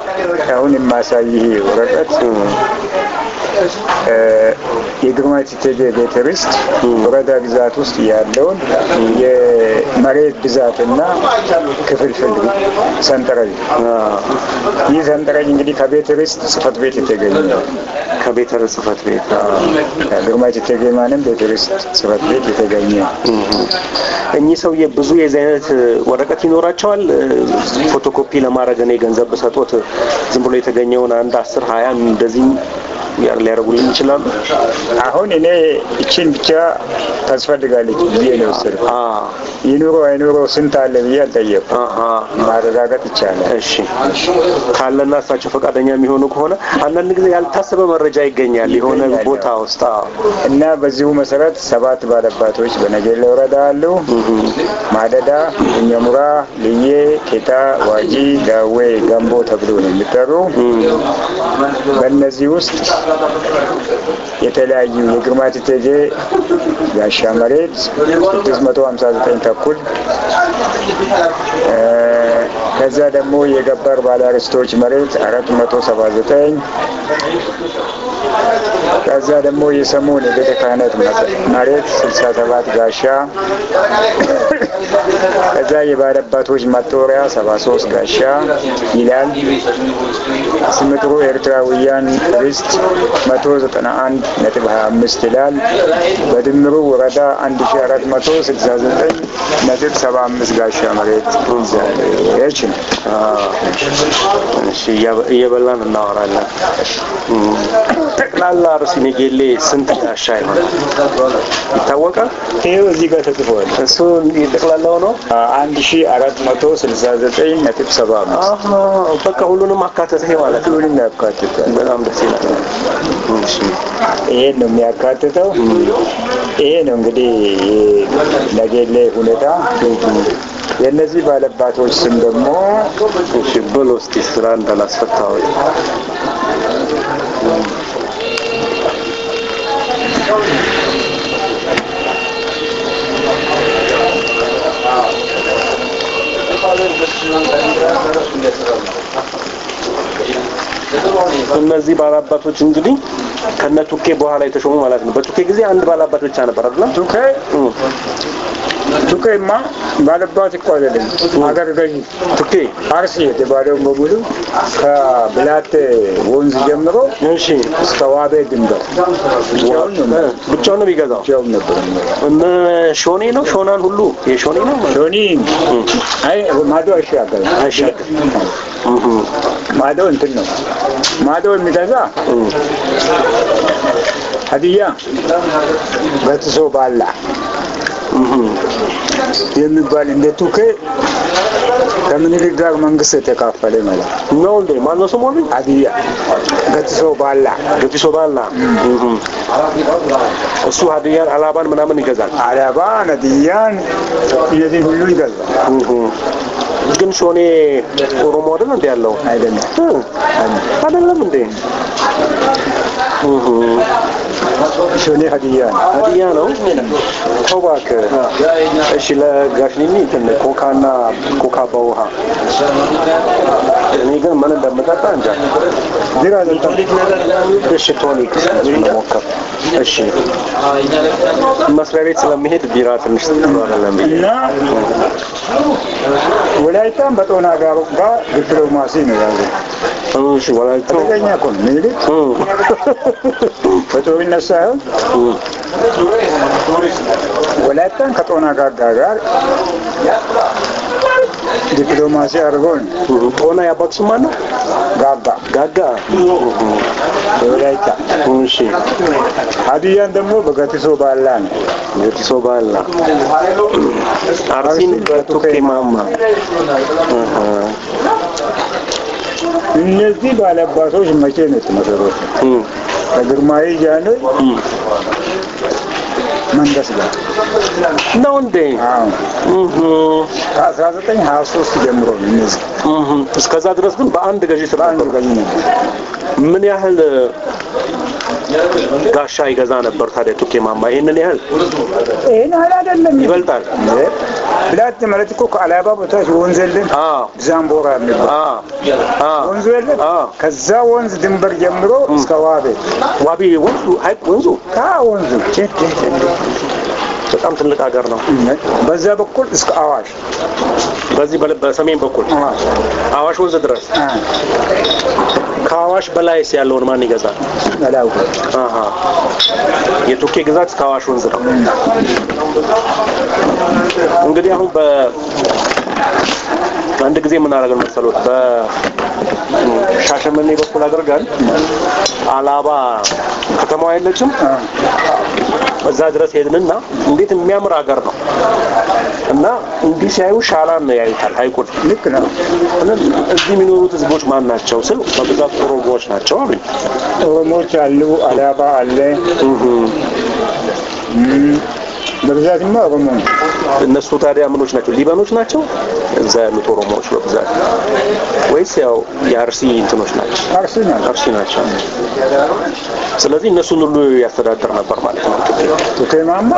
አሁን የማሳይህ ወረቀት እ፣ የግርማዊ እቴጌ ቤተ ርስት ወረዳ ግዛት ውስጥ ያለውን የመሬት ብዛትና ክፍልፍል ሰንጠረዥ ይህ ሰንጠረዥ እንግዲህ ከቤተ ርስት ጽሕፈት ቤት የተገኘ ነው። ከቤተ ርስት ጽሕፈት ቤት ግርማዊ እቴጌ ማንም ቤተ ርስት ጽሕፈት ቤት የተገኘ እኚህ ሰውዬ ብዙ የዚህ አይነት ወረቀት ይኖራቸዋል። ፎቶኮፒ ለማድረግ እኔ ገንዘብ ብሰጦት ዝም ብሎ የተገኘውን አንድ አስር ሀያ እንደዚህ ያር ሊያደርጉልን ይችላሉ። አሁን እኔ እችን ብቻ ታስፈልጋለች ብዬ ነው የወሰድኩት። አ ይኑሮ አይኑሮ ስንት አለ ብዬ አልጠየኩም። አሃ ማረጋገጥ ይቻላል። እሺ ካለና እሳቸው ፈቃደኛ የሚሆኑ ከሆነ አንዳንድ ጊዜ ያልታሰበ መረጃ ይገኛል የሆነ ቦታ ውስጥ። አዎ። እና በዚሁ መሰረት ሰባት ባለባቶች በነገሌ ወረዳ አሉ። ማደዳ፣ እኘሙራ፣ ልዬ፣ ኬታ፣ ዋጂ፣ ዳዌ፣ ገንቦ ተብሎ ነው የሚጠሩ። በእነዚህ ውስጥ የተለያዩ የግርማዊ እቴጌ ጋሻ መሬት 659 ተኩል እ፣ ከዛ ደግሞ የገበር ባለርስቶች መሬት 479 ከዛ ደግሞ የሰሞን የቤተ ክህነት መሬት 67 ጋሻ ከዛ የባለባቶች መጦሪያ 73 ጋሻ ይላል። ስምጥሩ ኤርትራውያን ርስት 191 ነጥብ 25 ይላል። በድምሩ ወረዳ 1469 ነጥብ 75 ጋሻ መሬት ይዛለች ነው። እሺ እያበ- እየበላን እናወራለን። እም፣ ጠቅላላ ርዕስ ኔጌሌ ስንት ጋሻ ይሆናል ይታወቃል? ይኸው እዚህ ጋር ተጽፏል። እሱ የጠቅላላው ነው። 1469 ነጥብ 75 አሃ በቃ ሁሉንም አካተተ ማለት ነው። ሁሉንም ያካትታል። በጣም ደስ ይላል። እሺ ይሄን ነው የሚያካትተው። ይሄ ነው እንግዲህ ነገሌ ሁኔታ። የእነዚህ ባለባቶች ስም ደግሞ እሺ በሎ እስቲ ስራ እንዳላስፈታው እነዚህ ባላባቶች እንግዲህ ከነ ቱኬ በኋላ የተሾሙ ማለት ነው። በቱኬ ጊዜ አንድ ባላባት ብቻ ነበር አይደል? ቱኬ ቱኬማ ባለባት እኮ አይደለም ሀገር ገዢ ቱኬ አርሲ የተባለውን በሙሉ ከብላቴ ወንዝ ጀምሮ እሺ እስከ ዋቤ ድንበር ብቻውን ነው ብቻውን ነው የሚገዛው። ብቻውን ነበር የሚኖረው። እነ ሾኔ ነው ሾናን ሁሉ የሾኔ ነው ሾኒ አይ ማዶ አይሻገርም። አይሻገርም። ማዶ እንትን ነው ማዶ የሚገዛ ሀዲያ በጥሶ ባላ የሚባል እንደ ቱኬ ከምኒልክ ጋር መንግስት የተካፈለ ማለት ነው። ነው እንዴ? ማነው ስሙ? ሀዲያ ገትሶ ባላ ገቲሶ ባላ እሱ ሀዲያን አላባን ምናምን ይገዛል። አላባ ነዲያን እነዚህ ሁሉ ይገዛል ግን ሾኔ ኦሮሞ አይደል እንዴ ያለው? አይደለም እ አይደለም እንዴ? ሾኔ ሀዲያ ነው። ሀዲያ ነው። ተው እባክህ። እሺ ለጋሽኒኒ እንትን ኮካና ኮካ በውሃ እኔ ግን ምን እንደምጠጣ እንጃ። ቢራ ጠጣ እሺ ቶኒክ ሞከር። እሺ መስሪያ ቤት ስለሚሄድ ቢራ ትንሽ ጥሩ አይደለም ብዬ እና ወላይታም በጦና ጋር ጋር ዲፕሎማሲ ነው ያዘው። እሺ ወላይታ አደገኛ እኮ ነው ምኒልክ በጦርነት ሳይሆን ወላይታን ከጦና ጋር ጋር ዲፕሎማሲ አድርገው ነው ጦና ያባቱ ስም ማን ነው? ጋጋ ጋጋ የወላይታ እሺ ሀዲያን ደግሞ በገቲሶ ባላ ነው። ገቲሶ ባላ አርሲን በቱኬ ማማ እነዚህ ባለአባቶች መቼ ነው የተመሰረቱ? ከግርማዊ ጃንሆይ መንግስት ጋር ነው እንዴ? አዎ እህ ከአስራ ዘጠኝ ሀያ ሶስት ጀምሮ ነው እነዚህ እህ እስከዛ ድረስ ግን በአንድ ገዢ ስር በአንድ ነበሩ። ገዢ ነበር። ምን ያህል ጋሻ ይገዛ ነበር። ታዲያ ቱኬ ማማ ይህንን ያህል ይህን ያህል አይደለም። ይበልጣል። ብላት ማለት እኮ ከአላባ ቦታች ወንዝ የለን አዎ ዛምቦራ የሚባል አዎ አዎ ወንዙ የለን አዎ። ከዛ ወንዝ ድንበር ጀምሮ እስከ ዋቤ ዋቢ ወንዙ ሀይቅ ወንዙ ካ ወንዙ በጣም ትልቅ ሀገር ነው። በዛ በኩል እስከ አዋሽ በዚህ በለ- በሰሜን በኩል አዋሽ አዋሽ ወንዝ ድረስ አ፣ ከአዋሽ በላይስ ያለውን ማን ይገዛል? አላውቅም። አሃ የቱኬ ግዛት እስከ አዋሽ ወንዝ ነው። እንግዲህ አሁን በ አንድ ጊዜ ምን አደረግን መሰሎት በሻሸመኔ በኩል አድርገን አላባ ከተማዋ የለችም አ፣ እዛ ድረስ ሄድንና እንዴት የሚያምር ሀገር ነው እና እንዲህ ሲያዩ ሻላን ነው ያዩታል ሀይቁን ልክ ነው። እና እዚህ የሚኖሩት ህዝቦች ማን ናቸው ስል በብዛት ኦሮሞዎች ናቸው አሉኝ ኦሮሞዎች አሉ፣ አላባ አለ። እም፣ በብዛትማ ኦሮሞ ነው። እነሱ ታዲያ ምኖች ናቸው ሊበኖች ናቸው እዛ ያሉት ኦሮሞዎች በብዛት ወይስ ያው የአርሲ እንትኖች ናቸው አርሲ ነው። አርሲ ናቸው ስለዚህ እነሱን ሁሉ ያስተዳድር ነበር ማለት ነው ቱኬ ማማ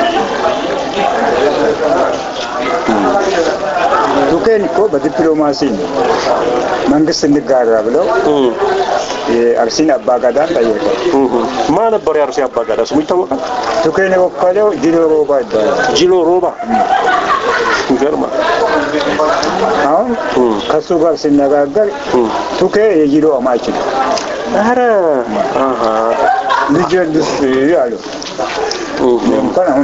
ቱኬን እኮ በዲፕሎማሲ ነው መንግስት እንጋራ ብለው እም፣ የአርሲን አባጋዳን ጠየቀ። እም። ማን ነበር የአርሲ አባጋዳ ስሙ ይታወቃል ቱኬን የወከለው ዲኖ ሮባ ይባላል። ጂሎ ሮባ ይገርማል አሁን እም፣ ከሱ ጋር ሲነጋገር እም። ቱኬ የጂሎ አማች ነው። ኧረ አሃ ልጅ ልስ አሉ እም፣ እንኳን አሁን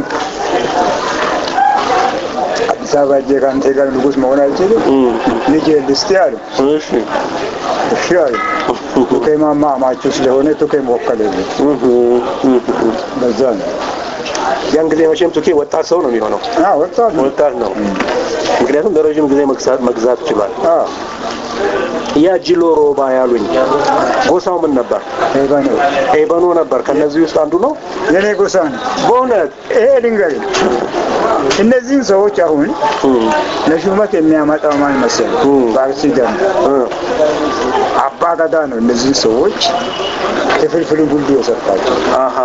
አዲስ አበባ እጄ ከአንተ ጋር ንጉስ መሆን አልችልም። እም፣ ልጅ ልስቲ አሉ። እሺ እሺ አሉ። ቱኬ ማማ አማቹ ስለሆነ ቱኬ መወከል የለም። እም፣ እም፣ እም። በዛ ነው ያን ጊዜ መቼም ቱኬ ወጣት ሰው ነው የሚሆነው አ ወጣት ነው። ወጣት ነው ምክንያቱም ለረዥም ጊዜ መግዛት መግዛት ችሏል አ ያ ጂሎ ሮባ ያሉኝ ጎሳው ምን ነበር ሄባ ነው ኤበኖ ነበር ከነዚህ ውስጥ አንዱ ነው የኔ ጎሳ ነው። በእውነት ይሄ ልንገርህ፣ እነዚህን ሰዎች አሁን እም፣ ለሹመት የሚያመጣው ማን መሰለህ? እም። በአርሲ ደም እም፣ አባ ገዳ ነው። እነዚህን ሰዎች ክፍልፍል ሁሉ የሰጣቸው አሃ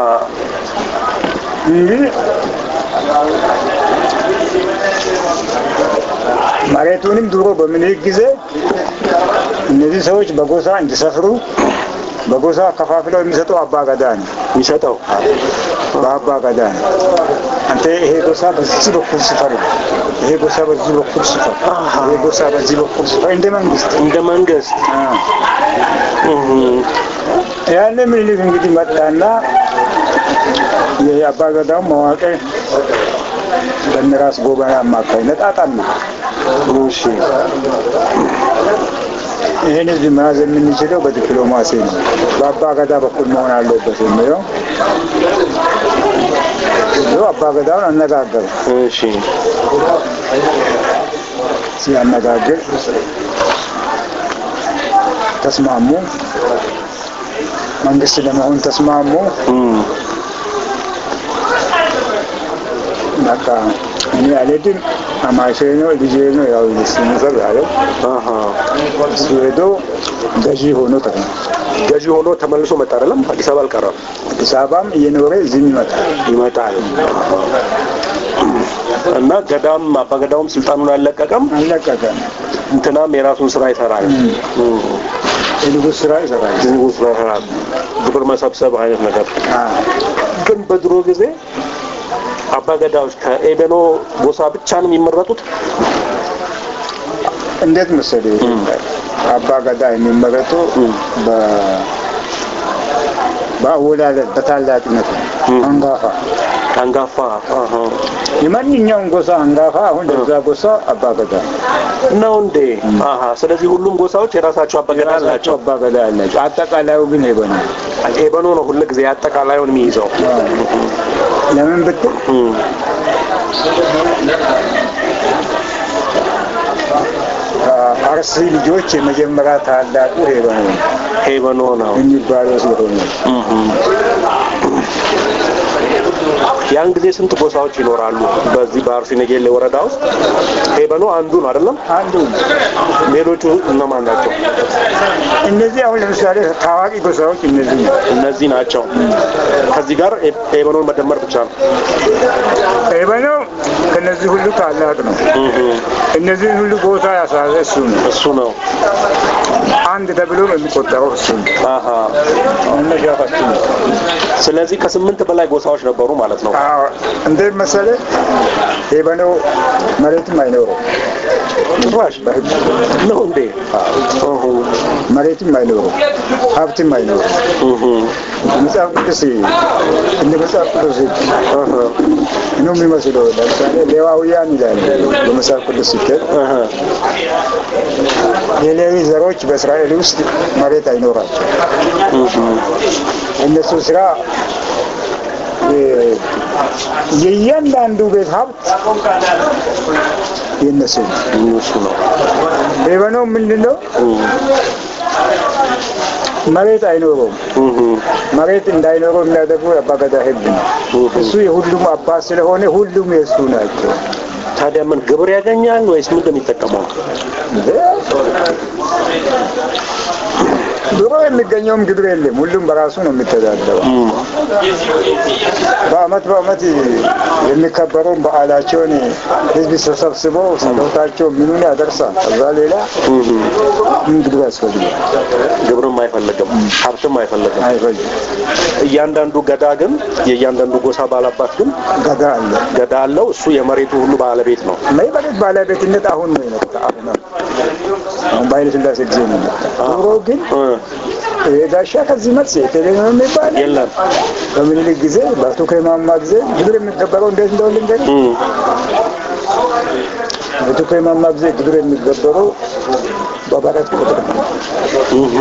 እንግዲህ መሬቱንም ድሮ በምኒልክ ጊዜ እነዚህ ሰዎች በጎሳ እንዲሰፍሩ በጎሳ ከፋፍለው የሚሰጡ አባ ገዳ ነው። የሚሰጠው በአባ ገዳ ነው። አንተ ይሄ ጎሳ በዚህ በኩል ስፈር፣ ይሄ ጎሳ በዚህ በኩል ስፈር፣ ይሄ ጎሳ በዚህ በኩል ስፈር እንደ መንግስት እንደ መንግስት አ። እም፣ ያለ ምኒልክ እንግዲህ መጣና የአባ ገዳውን መዋቅር በነራስ ጎበና አማካኝነት አጣና እሺ ይህን ህዝብ መያዝ የምንችለው በዲፕሎማሲ ነው፣ በአባ ገዳ በኩል መሆን አለበት የሚለው ብሎ አባ ገዳውን አነጋገሩ። እሺ ሲያነጋግር ተስማሙ። መንግስት ለመሆን ተስማሙ። እም፣ በቃ እኔ አልሄድም፣ አማቼ ነው ልጄ ነው ያው ሲመሰር ያለው አሃ እሱ ሄዶ ገዢ ሆኖ ተገኘ። ገዢ ሆኖ ተመልሶ መጣ አይደለም አዲስ አበባ አልቀረም አዲስ አበባም እየኖረ እዚህም ይመጣል። ይመጣል እና ገዳም አባገዳውም ስልጣኑን አልለቀቀም አልለቀቀም። እንትናም የራሱን ስራ ይሰራል እም፣ የንጉሥ ስራ ይሰራል። የንጉሥ ስራ ይሰራል ግብር መሰብሰብ አይነት ነገር አዎ። ግን በድሮ ጊዜ አባገዳዎች ከኤቤኖ ጎሳ ብቻ ነው የሚመረጡት እንዴት መሰለህ አባ ገዳ የሚመረጡ በ- በአወላለድ በታላቅነት ነው። አንጋፋ አንጋፋ አሃ። የማንኛውም ጎሳ አንጋፋ አሁን ለዛ ጎሳ አባ ገዳ ነው። ነው እንዴ አሃ ስለዚህ ሁሉም ጎሳዎች የራሳቸው አባገዳ የራሳቸው አላቸው አባ ገዳ አላቸው። አጠቃላዩ ግን ሄበ ነው። ኤበኖ ነው ሁሉ ጊዜ አጠቃላዩን የሚይዘው ለምን ብትል እም፣ ከአርሲ ልጆች የመጀመሪያ ታላቁ ሄበ ነው ሄበኖ ነው የሚባለው ስለሆነ እም፣ ያን ጊዜ ስንት ጎሳዎች ይኖራሉ? በዚህ በአርሲ ነገሌ ወረዳ ውስጥ ሄበኖ አንዱ ነው አይደለም? አንዱ ሌሎቹ እነማን ናቸው? እነዚህ አሁን ለምሳሌ ታዋቂ ጎሳዎች እነዚህ ነው። እነዚህ ናቸው። ከዚህ ጋር ሄበኖን መደመር ብቻ ነው። ኤበኖ ከነዚህ ሁሉ ታላቅ ነው። እነዚህን ሁሉ ቦታ ያሳዘ እሱ ነው። እሱ ነው። አንድ ተብሎ ነው የሚቆጠረው እሱ ነው። አሀ። አሁን ነሻፋችን ነው። ስለዚህ ከስምንት በላይ ጎሳዎች ነበሩ ማለት ነው። አዎ እንዴት መሰለህ ኤበኖ መሬትም አይኖረው ጭራሽ በህግ ነው እንዴ? እሁ፣ መሬትም አይኖረው ሀብትም አይኖረው እሁ፣ መጽሐፍ ቅዱስ እንደ መጽሐፍ ቅዱስ እሁ፣ ነው የሚመስለው። ለምሳሌ ሌዋውያን ይላል በመጽሐፍ ቅዱስ ሲከል እሁ። የሌዊ ዘሮች በእስራኤል ውስጥ መሬት አይኖራቸው። እነሱ ስራ የ- የእያንዳንዱ ቤት ሀብት የነሱ ነው። እሱ ነው። ኤበኖ ምንድን ነው? መሬት አይኖረውም። እሁ፣ መሬት እንዳይኖረው የሚያደርጉ አባገዳ ህግ ነው። እሱ የሁሉም አባት ስለሆነ ሁሉም የእሱ ናቸው። ታዲያ ምን ግብር ያገኛል ወይስ ምንድን ነው የሚጠቀመው? ድሮ የሚገኘውም ግብር የለም። ሁሉም በራሱ ነው የሚተዳደረው። በአመት በአመት የሚከበረውን በዓላቸውን ህዝብ ተሰብስበው ስጦታቸው ምኑን ያደርሳል። ከዛ ሌላ ምን ግብር ያስፈልጋል? ግብርም አይፈልግም፣ ሀብትም አይፈልግም። አይፈልግም። እያንዳንዱ ገዳ ግን የእያንዳንዱ ጎሳ ባላባት ግን ገዳ አለ። ገዳ አለው። እሱ የመሬቱ ሁሉ ባለቤት ነው። መሬት ባለቤትነት አሁን ነው የመጣ። አሁን ነው አሁን በኃይለ ሥላሴ ጊዜ ነው የመጣ። ድሮ ግን እ፣ ይሄ ጋሻ ከዚህ መልስ የቴሌ ነው የሚባል የለም። በምኒልክ ጊዜ በአቶ ከማማ ጊዜ ግብር የሚገበረው እንዴት እንደሆነ ልንገርህ። እ፣ በአቶ ከማማ ጊዜ ግብር የሚገበረው በበረት ቁጥር ነው። እሁ፣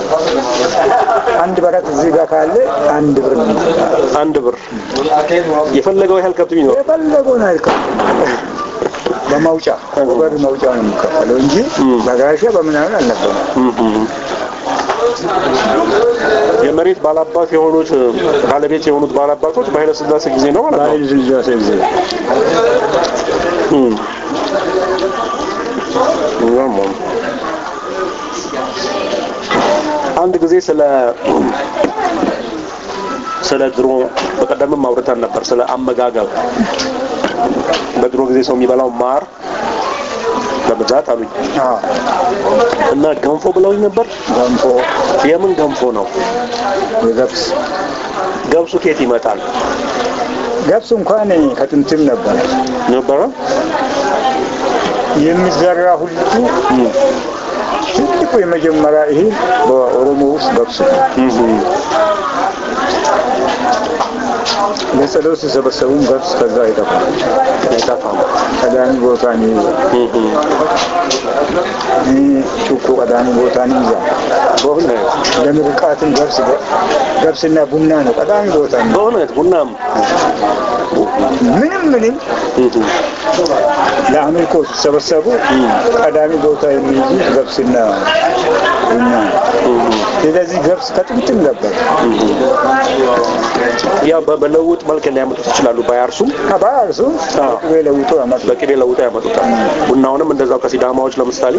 አንድ በረት እዚህ ጋር ካለ አንድ ብር ነው የሚሰጠው። አንድ ብር የፈለገው ያህል ከብት ቢኖር የፈለገውን አይከፍልም። በማውጫ በበር ማውጫ ነው የሚከፈለው እንጂ በጋሻ በምናምን አልነበረም። እሁ። የመሬት ባላባት የሆኑት ባለቤት የሆኑት ባላባቶች በኃይለ ሥላሴ ጊዜ ነው ማለት ነው። በኃይለ ሥላሴ ጊዜ እም። ይገርማል። አንድ ጊዜ ስለ ስለ ድሮ በቀደምም አውርተን ነበር ስለ አመጋገብ በድሮ ጊዜ ሰው የሚበላው ማር በብዛት አሉኝ አዎ፣ እና ገንፎ ብለውኝ ነበር። ገንፎ የምን ገንፎ ነው? የገብስ ገብሱ ከየት ይመጣል ገብስ እንኳን ከጥንትም ነበር ነበረ? የሚዘራ ሁሉ ትልቁ የመጀመሪያ ይሄ በኦሮሞ ውስጥ ገብስ ነው። ለጸሎት ሲሰበሰቡም ገብስ ከዛ አይጠፋም አይጠፋም። ቀዳሚ ቦታን ይይዛል። ይህ ጩኮ ቀዳሚ ቦታን ይይዛል። በእውነት ለምርቃትም ገብስ ገብስና ቡና ነው ቀዳሚ ቦታ ነው። በእውነት ቡናም ምንም ምንም ለአምልኮ ሲሰበሰቡ ቀዳሚ ቦታ የሚይዙት ገብስና ቡና ነው። ስለዚህ ገብስ ከጥንትም ነበር። ያው በ- በለውጥ መልክ ሊያመጡት ይችላሉ። ባያርሱም በአርሱ ቅቤ ለውጦ ያመጡ በቅቤ ለውጠው ያመጡታል። ቡናውንም እንደዛው ከሲዳማዎች ለምሳሌ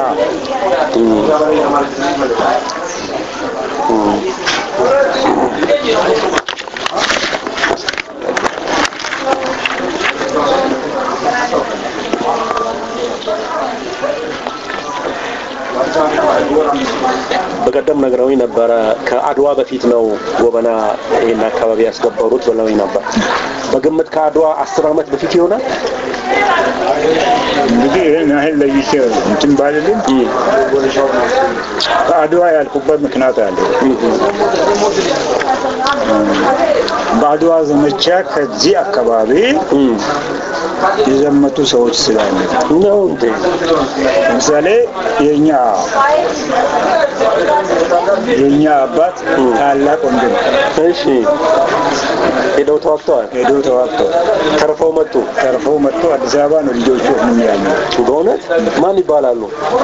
በቀደም ነግረውኝ ነበረ። ከአድዋ በፊት ነው ጎበና ይሄን አካባቢ ያስገበሩት ብለውኝ ነበር። በግምት ከአድዋ አስር ዓመት በፊት ይሆናል። እንግዲህ ይህን ያህል ለይቼ እንትን ባልልም በአድዋ ያልኩበት ምክንያት አለ። በአድዋ ዘመቻ ከዚህ አካባቢ የዘመቱ ሰዎች ስላለ ነው እንዴ? ለምሳሌ የኛ የእኛ አባት ታላቅ ወንድም እሺ ሄደው ተዋግተዋል። ሄዶ ተዋግተው ተርፈው መጡ። ተርፈው መጥቶ አዲስ አበባ ነው ልጆቹ ምን ያሉ በእውነት ማን ይባላሉ?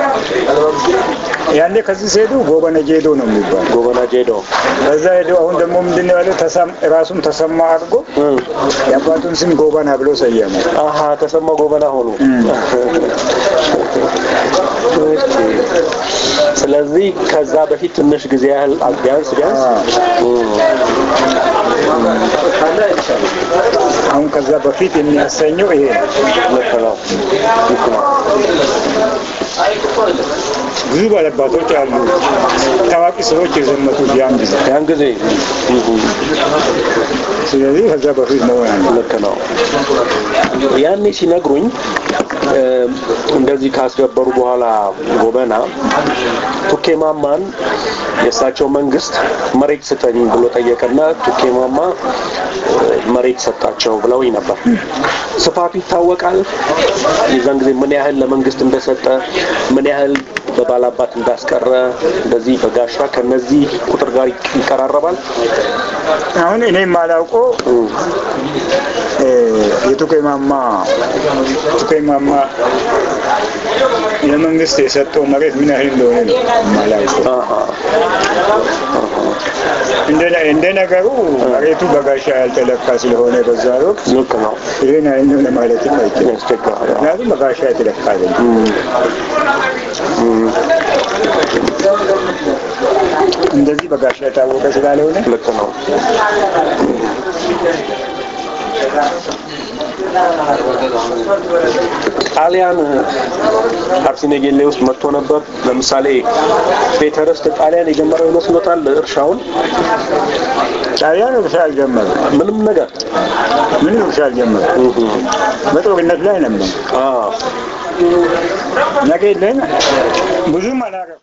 ያኔ ከዚህ ሲሄዱ ጎበነ ጄዶ ነው የሚባል ጎበና ጄዶ። ከዛ ሄዶ አሁን ደግሞ ምንድን ነው ያለው ተሰም- ራሱን ተሰማ አድርጎ እም። የአባቱን ስም ጎበና ብሎ ሰየመ። አሀ ተሰማ ጎበና ሆኑ። እሺ። ስለዚህ ከዛ በፊት ትንሽ ጊዜ ያህል ቢያንስ ቢያንስ እም። አሁን ከዛ በፊት የሚያሰኘው ይሄ ነው። ልክ ነው። ልክ ነው። ብዙ ባለባቶች አሉ፣ ታዋቂ ሰዎች የዘመቱት ያን ጊዜ። ያን ጊዜ እም። ስለዚህ ከዛ በፊት መሆን አለ። ልክ ነው። ያኔ ሲነግሩኝ እ፣ እንደዚህ ካስገበሩ በኋላ ጎበና ቱኬ ማማን የእሳቸው መንግስት መሬት ስጠኝ ብሎ ጠየቀና ቱኬ ማማ እ፣ መሬት ሰጣቸው ብለውኝ ነበር። ስፋቱ ይታወቃል። የዛን ጊዜ ምን ያህል ለመንግስት እንደሰጠ ምን ያህል በባላባት እንዳስቀረ እንደዚህ በጋሻ ከነዚህ ቁጥር ጋር ይቀራረባል። አሁን እኔ የማላውቀው እ፣ የቱኬማማ ቱኬማማ ለመንግስት የሰጠው መሬት ምን ያህል እንደሆነ ነው የማላውቀው። አሃ እንደ እንደ ነገሩ መሬቱ በጋሻ ያልተለካ ስለሆነ በዛ ወቅት ልክ ነው። ይህን ያህል ነው ለማለትም አይችልም። ያስቸግራል። ምክንያቱም በጋሻ የተለካ አይደለም። እንደዚህ በጋሻ የታወቀ ስላልሆነ ልክ ነው። ጣሊያን አርሲ ነገሌ ውስጥ መጥቶ ነበር። ለምሳሌ ቤተ ርስት ጣሊያን የጀመረው ይመስሎታል? እርሻውን ጣሊያን እርሻ አልጀመረም። ምንም ነገር ምንም እርሻ አልጀመረም። በጦርነት ላይ ነበር። አዎ ነገ የለን ብዙም አላረም።